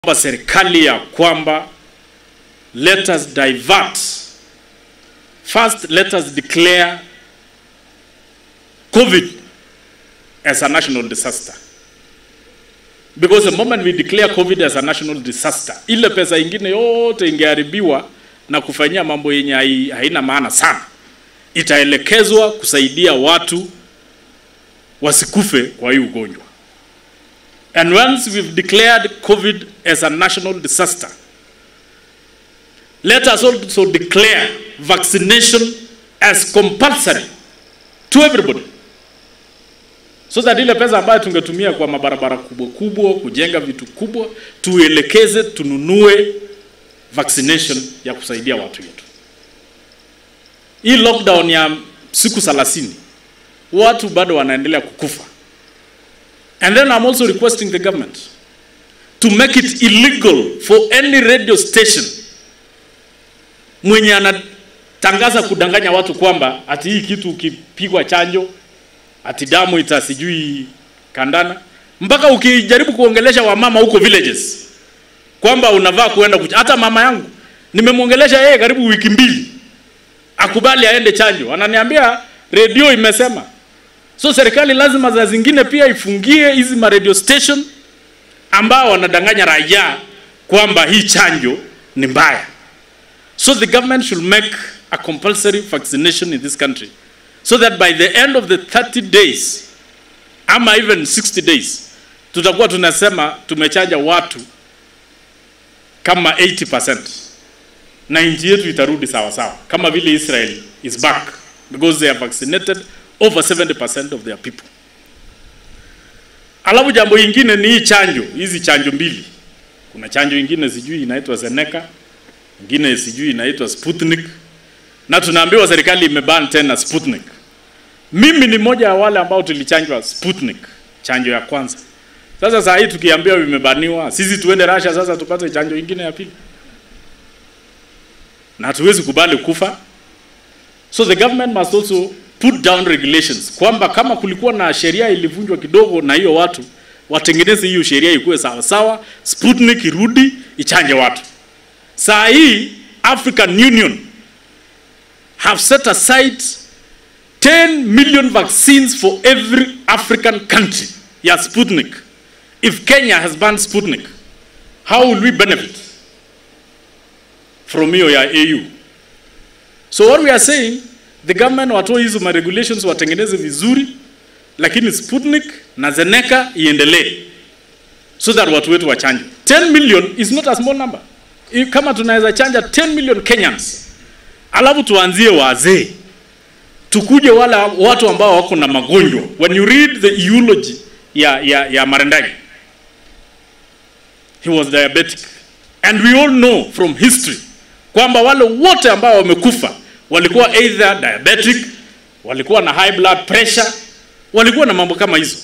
kwamba serikali ya kwamba let us divert first let us declare covid as a national disaster because the moment we declare covid as a national disaster ile pesa ingine yote ingeharibiwa na kufanyia mambo yenye hai- haina maana sana itaelekezwa kusaidia watu wasikufe kwa hii ugonjwa And once we've declared COVID as a national disaster, let us also declare vaccination as compulsory to everybody. So that ile pesa ambayo tungetumia kwa mabarabara kubwa kubwa, kujenga vitu kubwa, tuelekeze tununue vaccination ya kusaidia watu wetu. Hii lockdown ya siku 30 watu bado wanaendelea kukufa. And then I'm also requesting the government to make it illegal for any radio station mwenye anatangaza kudanganya watu kwamba ati hii kitu ukipigwa chanjo ati damu itasijui kandana, mpaka ukijaribu kuongelesha wamama huko villages kwamba unavaa kuenda kuch... hata mama yangu nimemwongelesha yeye karibu wiki mbili akubali aende chanjo, ananiambia redio imesema So serikali lazima za zingine pia ifungie hizi ma radio station ambao wanadanganya raia kwamba hii chanjo ni mbaya. So the government should make a compulsory vaccination in this country so that by the end of the 30 days ama even 60 days tutakuwa tunasema tumechanja watu kama 80% na nchi yetu itarudi sawa sawa kama vile Israel is back because they are vaccinated over 70% of their people. Alafu jambo ingine ni hii chanjo, hizi chanjo mbili. Kuna chanjo ingine sijui inaitwa Zeneca, ingine sijui inaitwa Sputnik, na tunaambiwa serikali imeban tena Sputnik. Mimi ni mmoja wa wale ambao tulichanjwa Sputnik, chanjo ya kwanza. Sasa saa hii tukiambiwa imebaniwa, sisi tuende Russia sasa tupate chanjo ingine ya pili, na hatuwezi kubali kufa. So the government must also put down regulations kwamba kama kulikuwa na sheria ilivunjwa kidogo na hiyo watu watengeneze hiyo sheria ikuwe sawa sawa, Sputnik irudi ichanje watu. Saa hii African Union have set aside 10 million vaccines for every African country ya Sputnik. If Kenya has banned Sputnik, how will we benefit from hiyo ya AU? So what we are saying the government watoe hizo ma regulations watengeneze vizuri, lakini Sputnik na Zeneca iendelee so that watu wetu wachanjwe. 10 million is not a small number. I- Kama tunaweza chanja 10 million Kenyans, alafu tuanzie wazee, tukuje wale watu ambao wako na magonjwa. When you read the eulogy ya, ya, ya Marendagi, he was diabetic and we all know from history kwamba wale wote ambao wamekufa walikuwa either diabetic, walikuwa na high blood pressure, walikuwa na mambo kama hizo.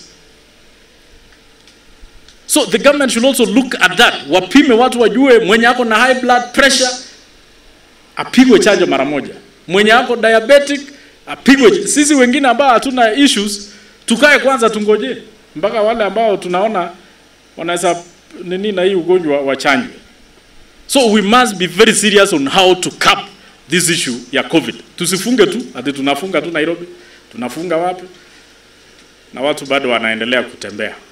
So the government should also look at that, wapime watu wajue mwenye ako na high blood pressure apigwe chanjo mara moja, mwenye ako diabetic apigwe. Sisi wengine ambao hatuna issues tukae kwanza tungoje mpaka wale ambao tunaona wanaweza nini na hii ugonjwa wachanjwe. So we must be very serious on how to cap this issue ya COVID. Tusifunge tu ati tunafunga tu Nairobi, tunafunga wapi, na watu bado wanaendelea kutembea.